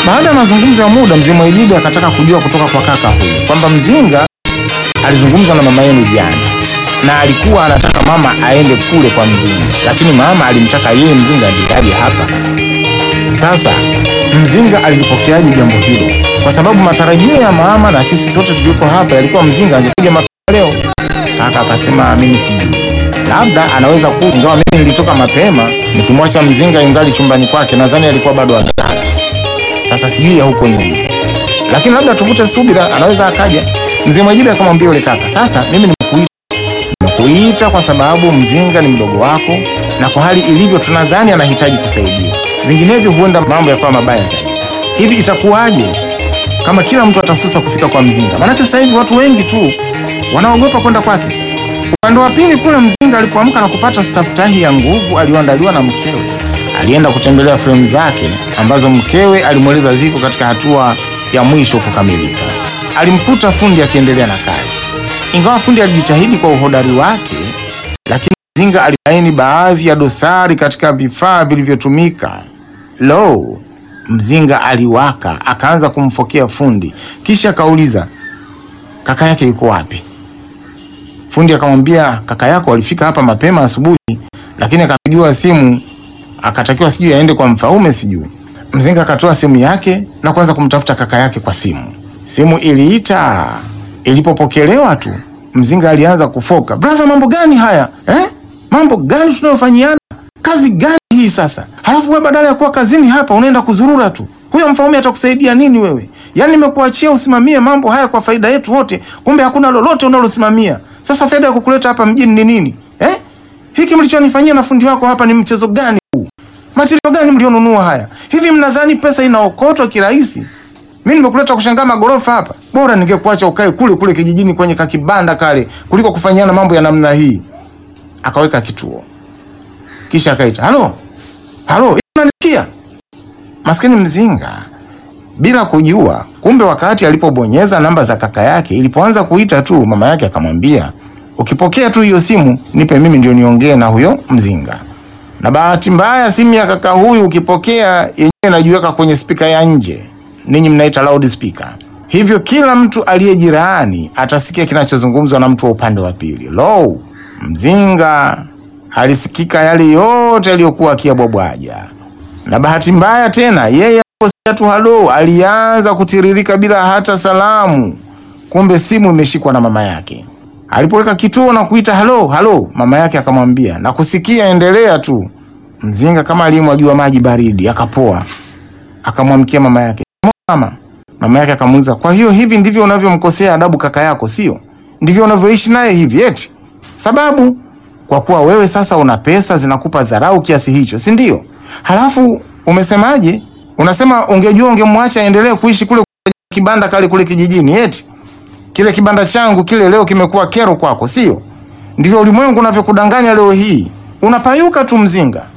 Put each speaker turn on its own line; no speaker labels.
Baada ya mazungumzo ya muda, mzee Mwaijibe akataka kujua kutoka kwa kaka huyu kwamba Mzinga alizungumza na mama yenu jana na alikuwa anataka mama aende kule kwa Mzinga, lakini mama alimtaka yeye Mzinga ndiye aje hapa. Sasa Mzinga alilipokeaje jambo hilo? Kwa sababu matarajio ya mama na sisi sote tulioko hapa yalikuwa Mzinga angekuja mapema leo. Kaka akasema mimi sijui, labda anaweza kuja, ingawa mimi nilitoka mapema nikimwacha Mzinga ingali chumbani kwake, nadhani alikuwa bado amelala. Sasa sijui ya huko nyuma, lakini labda tuvute subira, anaweza akaja. Mzee Mwajibe akamwambia yule kaka, sasa mimi nimekuita nimekuita kwa sababu Mzinga ni mdogo wako, na kwa hali ilivyo tunadhani anahitaji kusaidiwa, vinginevyo huenda mambo yakawa mabaya zaidi. Hivi itakuwaje kama kila mtu atasusa kufika kwa Mzinga? Maanake sasa hivi watu wengi tu wanaogopa kwenda kwake. Upande wa pili kule, Mzinga alipoamka na kupata staftahi ya nguvu aliyoandaliwa na mkewe, alienda kutembelea fremu zake ambazo mkewe alimweleza ziko katika hatua ya mwisho kukamilika. Alimkuta fundi akiendelea na kazi. Ingawa fundi alijitahidi kwa uhodari wake, lakini Mzinga alibaini baadhi ya dosari katika vifaa vilivyotumika. Lo, Mzinga aliwaka, akaanza kumfokea fundi, kisha akauliza kaka yake yuko wapi? Fundi akamwambia kaka yako walifika hapa mapema asubuhi, lakini akapigiwa simu akatakiwa sijui aende kwa Mfaume sijui. Mzinga akatoa simu yake na kuanza kumtafuta kaka yake kwa simu. Simu iliita, ilipopokelewa tu Mzinga alianza kufoka. Brother, mambo gani haya eh? Mambo gani tunayofanyiana? Kazi gani hii sasa? Halafu wewe badala ya kuwa kazini hapa unaenda kuzurura tu. Huyo Mfaume atakusaidia nini wewe? Yaani nimekuachia usimamie mambo haya kwa faida yetu wote, kumbe hakuna lolote unalosimamia. Sasa faida ya kukuleta hapa mjini ni nini eh? Hiki mlichonifanyia na fundi wako hapa ni mchezo gani huu? Matirio gani mlionunua haya? Hivi mnadhani pesa inaokotwa kirahisi? Mimi nimekuleta kushangaa magorofa hapa. Bora ningekuacha ukae kule kule kijijini kwenye kakibanda kale kuliko kufanyiana mambo ya namna hii. Akaweka kituo. Kisha akaita, "Halo? Halo, unanisikia?" Maskini Mzinga bila kujua, kumbe wakati alipobonyeza namba za kaka yake, ilipoanza kuita tu, mama yake akamwambia, ukipokea tu hiyo simu nipe mimi ndio niongee na huyo Mzinga. Na bahati mbaya simu ya kaka huyu ukipokea yenyewe inajiweka kwenye spika ya nje, ninyi mnaita loud speaker. Hivyo kila mtu aliye jirani atasikia kinachozungumzwa na mtu wa upande wa pili. Lo, Mzinga alisikika yale yote aliyokuwa akiyabwabwaja, na bahati mbaya tena yeye aliposikia tu halo, alianza kutiririka bila hata salamu. Kumbe simu imeshikwa na mama yake. Alipoweka kituo na kuita halo halo, mama yake akamwambia na kusikia, endelea tu. Mzinga kama aliyemwagiwa maji baridi akapoa, akamwamkia mama yake, mama. Mama yake akamuuliza, kwa hiyo hivi ndivyo unavyomkosea adabu kaka yako, sio? Ndivyo unavyoishi naye hivi eti? Sababu kwa kuwa wewe sasa una pesa zinakupa dharau kiasi hicho, si ndio? Halafu umesemaje? Unasema ungejua ungemwacha aendelee kuishi kule kibanda kale kule kijijini, eti kile kibanda changu kile leo kimekuwa kero kwako, sio? Ndivyo ulimwengu unavyokudanganya leo hii. Unapayuka tu Mzinga.